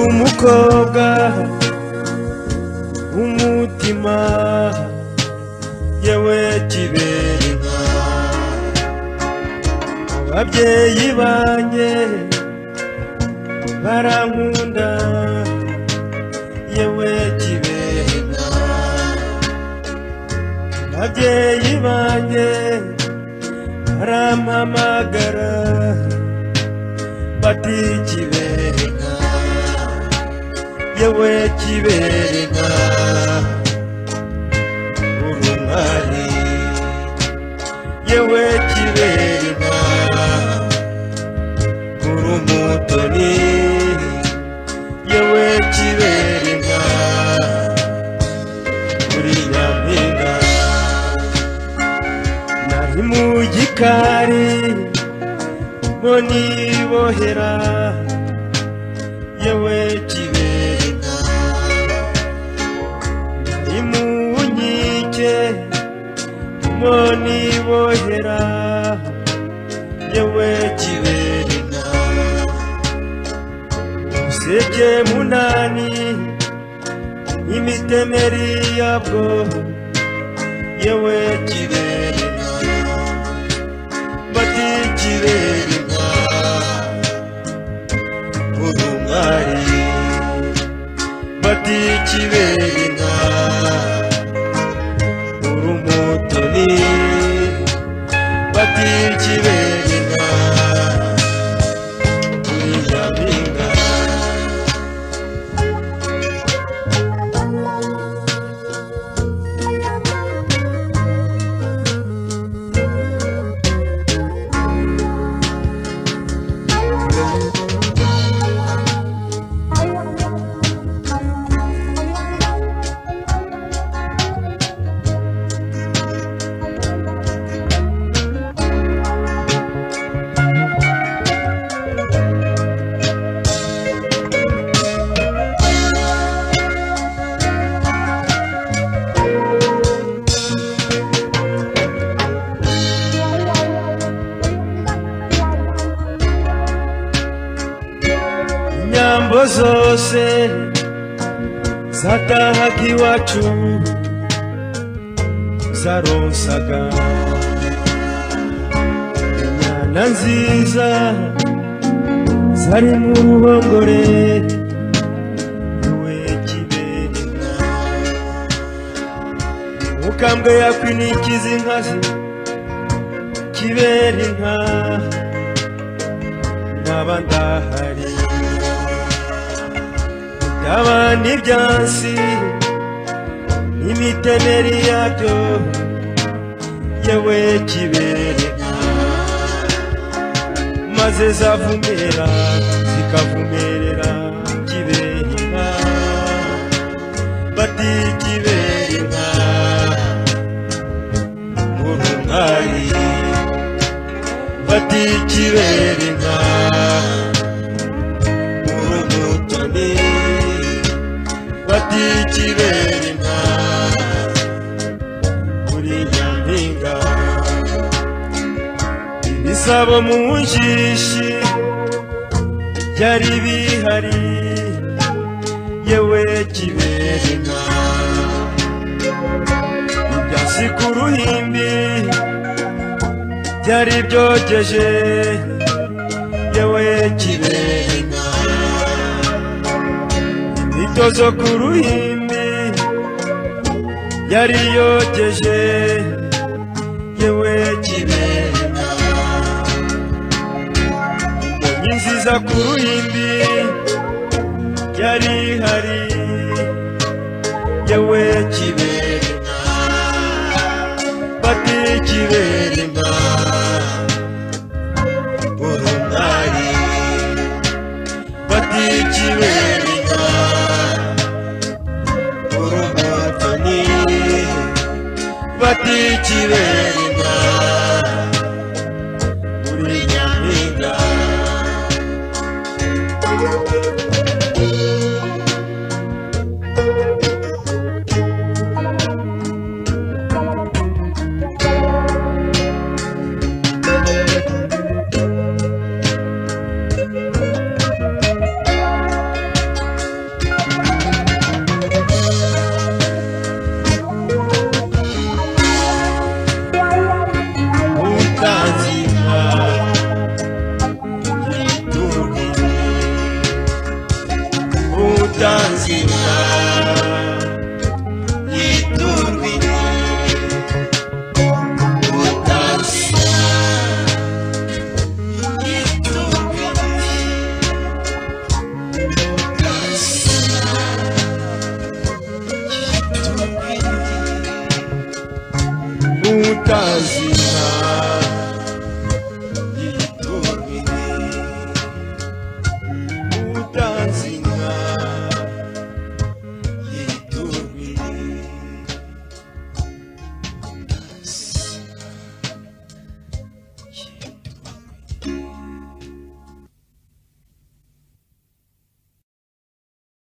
umukobwa w'umutima yewe kibereka ababyeyi banjye barankunda yewe kibereka ababyeyi banjye barampamagara bati kibereka yewe kibereka urumari yewe kibereka urumutoni yewe kibereka uri nyampinga nari mu gikari mo nibohera yewe kibereka nari mu nkike mo nibohera yewe kibereka useke munani imitemeri yabwo yewe kibereka bati kibereka urumwari bati kibereka urumutoni bati kibereka uri nyampinga inyambo zose zatahaga iwacu zaronsaga inyana nziza zari mu ruhongore yewe kibereka mukambwe yakwinikiza inkazi kibera inka nkaba ndahari byaba n'ibyansi n'imiteneri yabyo yewe kibereka maze zavumera zikavumerera kibereka bati kibereka urungari bati kibereka urumutoni bati kibereka uri nyampinga ibisabo mu njishi byari bihari yewe kibereka ibyasi ku ruhimbi byari byogeje yewe kibereka imito zo ku ruhimbi yari yogeje yewe kibereka mbonye nziza ku ruhimbi yari ihari yewe kibereka bati kibereka urumari bati kibereka urumutoni bati kibereka uri nyampinga kazi